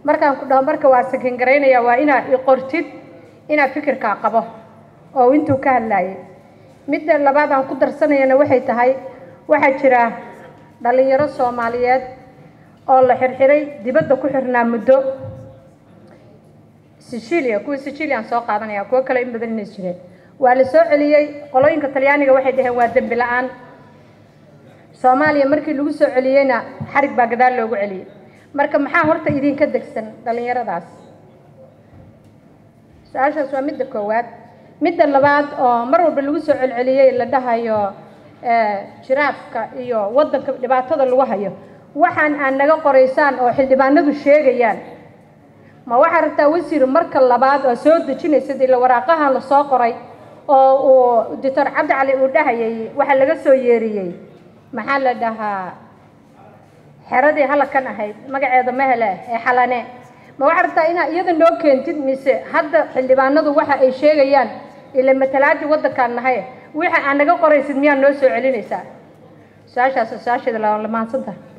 markaan ku dhaho marka waa sakin garaynaya waa inaad i qortid inaad fikirkaa qabo oo intuu ka hadlaayay midda labaad aan ku darsanayana waxay tahay waxaa jira dhallinyaro soomaaliyeed oo la xirxiray dibadda ku xirnaa muddo sicilia kuwa sicilian soo qaadanaya kuwo kale in badan inay jireen waa la soo celiyey qolooyinka talyaaniga waxay dhaheen waa dembi la-aan soomaaliya markii lagu soo celiyeyna xarig baa gadaal loogu celiyey marka maxaa horta idinka degsan dhallinyaradaas su-aashaas waa midda koowaad midda labaad oo mar walba lagu soo celceliyey la dhahayo jiraafka iyo waddanka dhibaatada lagu hayo waxaan aan naga qoraysaan oo xildhibaanadu sheegayaan ma waxaa rabtaa wasiir marka labaad oo soo dejinaysid ila waraaqahan la soo qoray oo uu doctor cabdi cali uu dhahayay waxaa laga soo yeeriyey maxaa la dhahaa xeradii halakan ahayd magaceeda mahele ee xalane ma waxaa rabtaa inaa iyada noo keentid mise hadda xildhibaanadu waxa ay sheegayaan ila matalaadii waddankaan nahay waxa aan naga qoraysid miyaa noo soo celinaysaa su-aashaas su-aasheeda la mahadsantaha